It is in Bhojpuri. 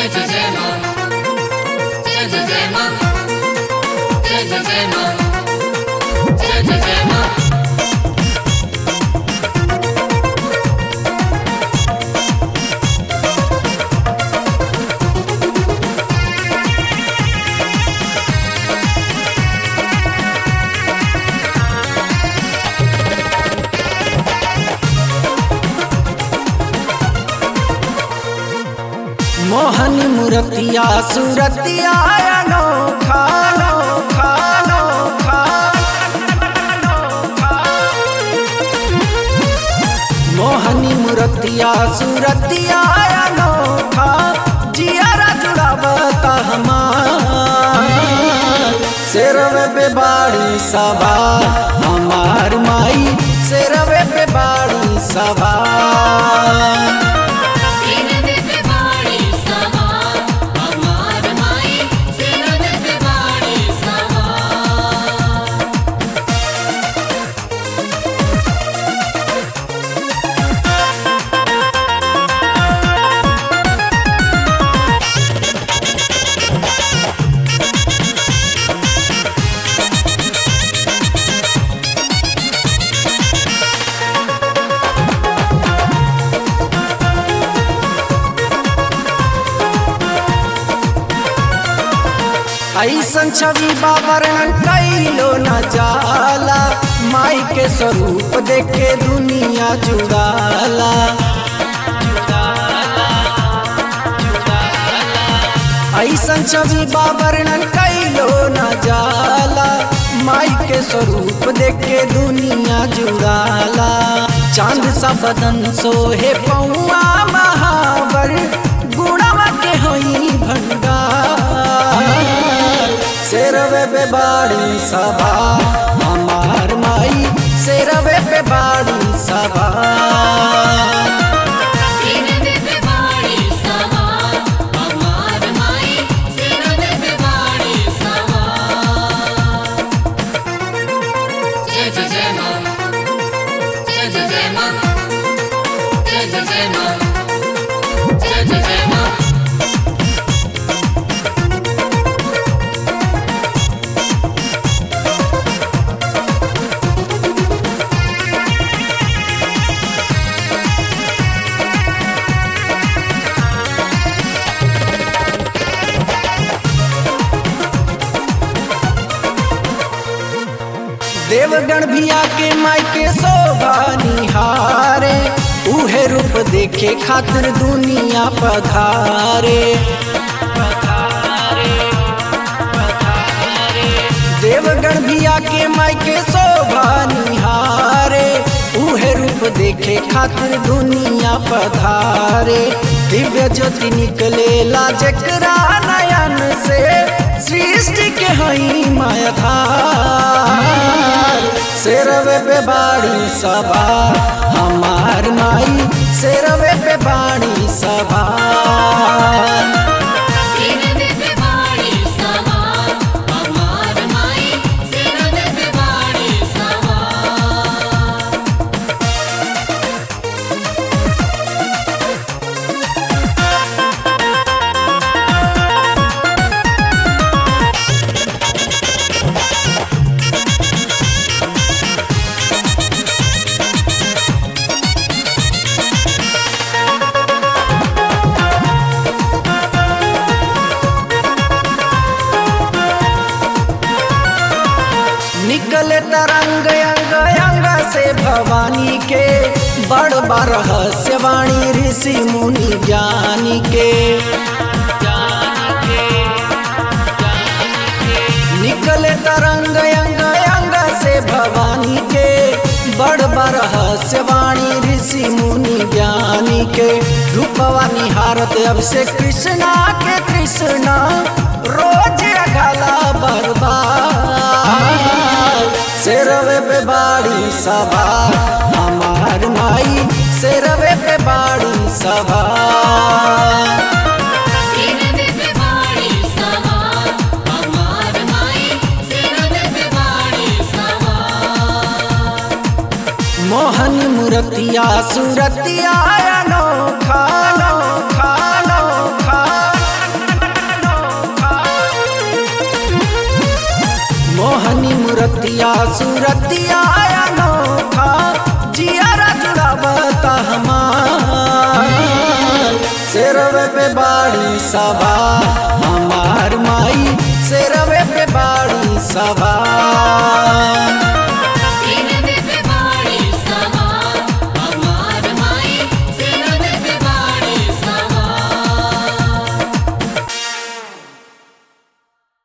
जय जय जय माँ जय जय जय माँ जय जय जय माँ जय जय जय माँ मोहनी मूर्तिया सूरतिया अनोखा अनोखा अनोखा मोहनी मूर्तिया सूरतिया अनोखा जियारा जुड़ावता हमार शेरवे पे बाड़ी सभा हमार माई शेरवे पे बाड़ी सभा सीने पे बाड़ी सवा हमार माई सीने पे बाड़ी सवा ऐसन छवि बा वर्णन कैलो न जाला माई के स्वरूप देखे दुनिया जुड़ाला ऐसन छवि बा वर्णन कैलो न जाला माई के स्वरूप देखे दुनिया जुड़ाला चांद सा बदन सोहे पौआ महावर गुणवा के होई भंडार शेरवे पे बाड़ी सभा हमार माई शेरवे पे बाड़ी सभा सीने पे बाड़ी सवा हमार माई सीने पे बाड़ी सवा जय जय जय माँ जय जय जय माँ जय जय जय माँ जय जय जय माँ देवगण भी आके माई के शोभा निहारे उहे रूप देखे खातिर दुनिया पधारे देवगण भी आके माई के शोभा निहारे उहे रूप देखे खातिर दुनिया पधारे दिव्य ज्योति निकले जकरा नयन से सृष्टि के हई मायाधार शेरवे पे बाड़ी सभा हमार माई शेरवे पे बाड़ी सभा सीने पे बाड़ी सवा हमार माई सीने पे बाड़ी सवा निकले तरंग अंग अंग से भवानी के बड़ बड़ रहस्यवाणी ऋषि मुनि ज्ञानी के निकले तरंग अंग अंग से भवानी के बड़ बड़ रहस्यवाणी ऋषि मुनि ज्ञानी के रूपवा निहारत अब से कृष्णा के कृष्णा रोज अघला बर्बाद शेरवे पे बाड़ी सभा हमार माई शेरवे पे बाड़ी सभा सीने पे बाड़ी सवा हमार माई सीने पे बाड़ी सवा मोहन मूर्तिया सूरतिया अनोखा अनोखा अनोखा सूरतिया सूरतिया अनोखा जियारा जुड़ावता हमार सिरवे पे बाड़ी सभा